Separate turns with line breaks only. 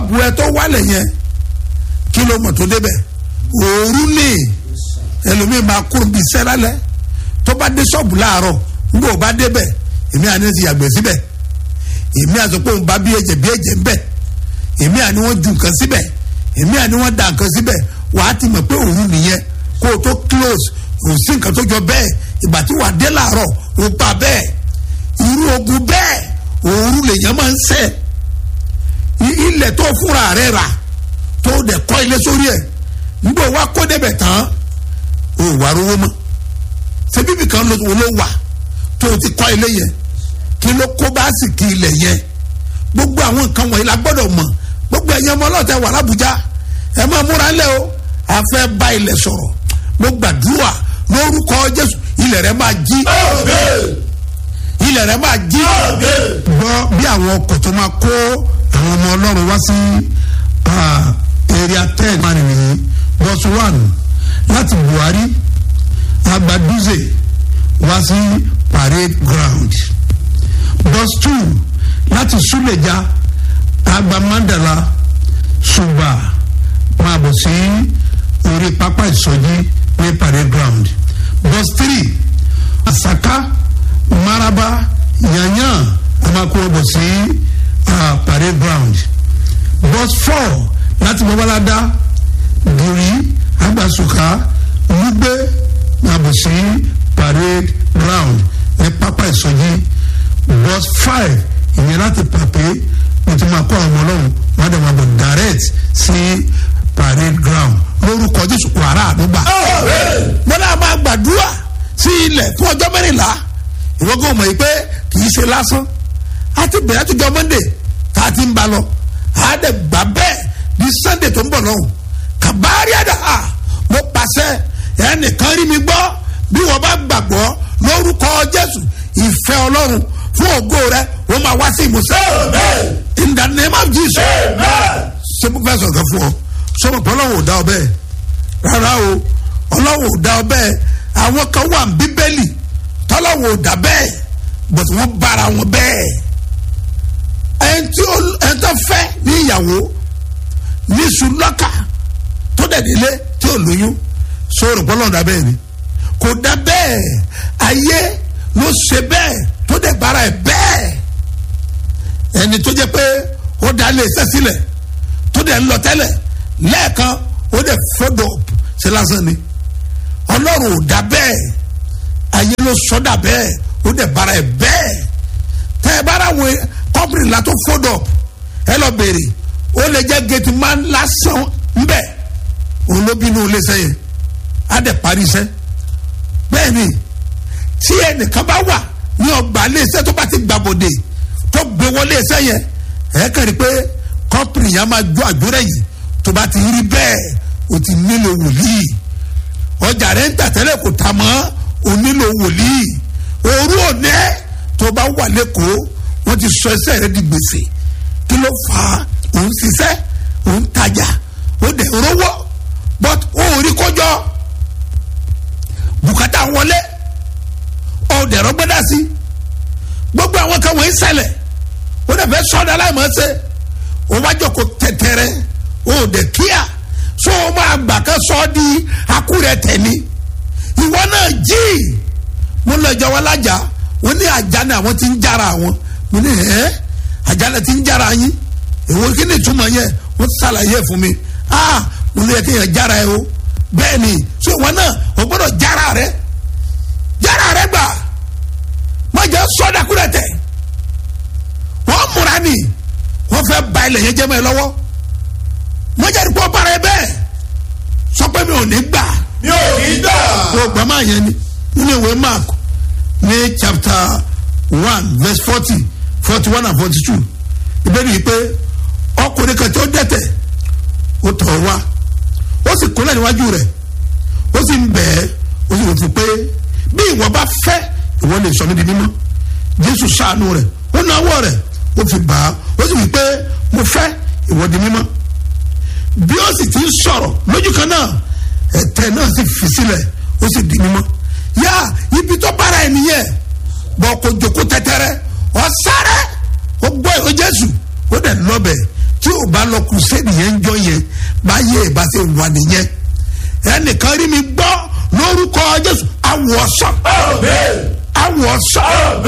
ṣọ́ọ̀bù ẹ tó wálẹ̀ yẹn kí ló mọ̀ tó débẹ̀ òru ni ẹlòmíì máa kúrò bíi sẹ́lálẹ̀ tó bá dé ṣọ́ọ̀bù láàárọ̀ nígbà ó bá débẹ̀ èmi àní ti yàgbẹ́ síbẹ̀ èmi àti pé òun bá bí ẹ̀jẹ̀ bí ẹ̀jẹ̀ ń bẹ̀ èmi àní wọ́n ju nǹkan síbẹ̀ èmi àní wọ́n da nǹkan síbẹ̀ wàá ti mọ̀ pé òun nìyẹn kó o tó close kò sí nǹkan tó jọ bẹ́ẹ̀ ìgbà tí wàá dé láàárọ̀ ó pa bẹ́ẹ̀ irú ogun bẹ́ẹ̀ òru lèèyàn máa ń sẹ́ ilẹ̀ tó fúnra rẹ̀ rà tó dẹ̀ kọ́ ilé sórí ẹ̀ nígbà wá kó débẹ̀ tán ó wà rówó mọ́ ṣé bíbí kan ló ló wà tó ti kọ́ ilé yẹn kí ló kó bá sì kí ilẹ̀ yẹn gbogbo àwọn nǹkan wọ̀nyí la gbọ́dọ̀ mọ̀ gbogbo ẹ̀yẹ ọmọ ọlọ́ọ̀tẹ̀ wà lábújá ẹ máa múra ńlẹ̀ o a fẹ́ bá ilẹ̀ sọ̀rọ̀ mo gbàdúrà lórúkọ jésù ilẹ̀ rẹ máa jí ilẹ̀ rẹ máa jí gbọ́ bí àwọn ọkọ̀ tó máa kó àwọn ọmọ ọlọ́run wá sí area ten máa nìyí bus one láti buhari agbaduze wá sí parade ground bus two láti suleja agba mandala suba máa bọ̀ sí orí pápá ìsọjí ní parade ground bus three asaka maraba yanyan amakuro bọ̀ sí uh, parade ground bus four láti babalada giri agbasuka lugbe máa bọ̀ sí parade ground ní pápá ìsọjí bus five ìyẹn láti pàpé wọ́n ti máa kó àwọn ọlọ́run wọ́n dẹ̀ máa bọ̀ direct sí parade ground lórúkọ jésù wàrà àdúgbà. mo náà máa gbàdúrà sí ilẹ̀ fún ọjọ́ mẹ́rìnlá ìwọ́gàn mọ̀ yìí pé kì í ṣe lásán a ti bẹ̀rẹ̀ àtijọ́ monday tá a ti ń ba lọ a dẹ̀ gbà bẹ́ẹ̀ ní sunday tó ń bọ̀ lọ́hùn kàbárí àdá mo pàṣẹ ẹnìkan rí mi gbọ́ bí wọ́n bá gbàgbọ́ lórúkọ jésù ìfẹ́ ọlọ́run fún ògo rẹ wọ́n máa wá sí ìmúṣẹ. in the name of jesus. ṣé mo fẹ́ sọ̀rọ̀ fún ọ sọ́mọ̀ pé ọlọ́run ò dá ọ bẹ́ẹ̀ rárá o ọlọ́run ò dá ọ bẹ́ẹ̀ àwọn kan wà ní bíbélì tọ́lọ́run ò dá bẹ́ẹ̀ bọ̀tí wọ́n bára wọn bẹ́ẹ̀. ẹni tí ẹni tó fẹ́ ní ìyàwó ní sùlọ́kà tó dẹ̀ délé tí ò lóyún sọ̀rọ̀ pé ọlọ́run dá bẹ́ẹ̀ ni kò dá bẹ́ẹ̀ ayé ló ṣe bẹ́ẹ̀ tó dẹ̀ bára ẹ̀ bẹ́ẹ̀ ẹni tó jẹ́ pé ó dá lé iṣẹ́ sílẹ̀ tó dẹ̀ ń lọ tẹ́lẹ̀ lẹ́ẹ̀kan ó dẹ̀ fọ́dọ̀ ṣe lásán ni ọlọ́run ò dá bẹ́ẹ̀ ayé ló sọ́dà bẹ́ẹ̀ ó dẹ̀ bára ẹ̀ bẹ́ẹ̀ tẹ́ ẹ bára wo kọ́pìnì la tó fọ́dọ̀ ẹ lọ béèrè ó lè jẹ́ gẹ̀tì máa ń lásán ńbẹ̀ òun ló bínú ilé iṣẹ́ yẹn á dẹ̀ parí iṣẹ́ bẹ́ẹ̀ ni tí ẹnìkan bá wà ní ọgbà iléeṣẹ́ tó bá ti gbàbọ̀dé tó gbé wọlé iṣẹ́ yẹn ẹ̀ kàn rí pé kọ́pìnì yẹn máa jó àjórẹ̀ yìí tó bá ti rí bẹ́ẹ̀ o ti nílò wòlíì ọjà rẹ̀ ń tà tẹ́lẹ̀ kò tà mọ́ o nílò wòlíì òru òní tó bá wà lẹ́kọ̀ọ́ wọ́n ti sọ ẹsẹ̀ rẹ̀ di gbèsè kí ló fà á òun ṣiṣẹ́ òun tajà ó dẹ̀ rówó but ó rí kọjọ́ bùkátà wọlé ọ̀dẹ̀rọ̀ gbọ́dá sí gbogbo àwọn kan wọ́n ń ṣẹlẹ̀ ó dẹ̀ fẹ́ sọ́dọ̀ aláìmọ̀ ṣe ó wá jọ kó tẹ̀tẹ̀rẹ̀ ó dẹ̀ kíá so ó máa gbà ká sọ ọ́ di akúrẹ̀ tẹ̀ni ìwọ náà jí mo lọ ìjọ wọn lájà wọn ní àjà ni àwọn ti ń jára àwọn mo ní ẹ àjà ni ti ń jára yín èwo kí ni ìtumọ̀ yẹn wọ́n ṣàlàyé fún mi ah mo ní yẹ kí yẹn jára ẹ o bẹ́ẹ̀ ni so ìwọ náà o gbọ́dọ̀ jára rẹ jára rẹ gbà má jẹ́ sọ́dàkúrẹ̀ tẹ̀ wọ́n múra ni wọ́n fẹ́ ba ilẹ̀ yẹn jẹ́ mọ́ ẹ lọ́wọ́ má jẹ́ ìpọ́ bára ẹ bẹ́ẹ̀ sọ pé mi ò ní gbà
mi ò ní gbà.
o gbà máa yẹn ni nínú ìwé mark ní chapter one verse forty forty one and forty two ìbéèrè yìí pé ọkùnrin kan tó dẹ́tẹ̀ ó tọ̀ ọ́ wá ó sì kúnlẹ̀ níwájú rẹ̀ ó sì ń bẹ̀ ẹ́ ó sì wò fún pé bí ìwọ bá fẹ́ ìwọ lè sọ mí di mímọ́ jésù ṣàánú rẹ̀ ó náwó rẹ̀ ó fi bà á ó sì wí pé mo fẹ́ ìwọ di mímọ́ bí ó sì ti ń sọ̀rọ̀ lójú kan náà ẹ̀tẹ̀ náà sì fi sílẹ̀ ó sì di mímọ́ yá ibi tó bára ẹ̀ nìyẹn bọ́ kó jòkó tẹ́tẹ́rẹ́ ọ sáré ó gbọ́ ìwé jésù ó dẹ̀ lọ́bẹ̀ tí ò o bá lọ kùsẹ́ẹ̀dì yẹn ń jọ yẹn báyé ìbá ṣe wà nìyẹn ẹnìkan rí mi gbọ́ lórúkọ jésù awọ sàn awọ sàn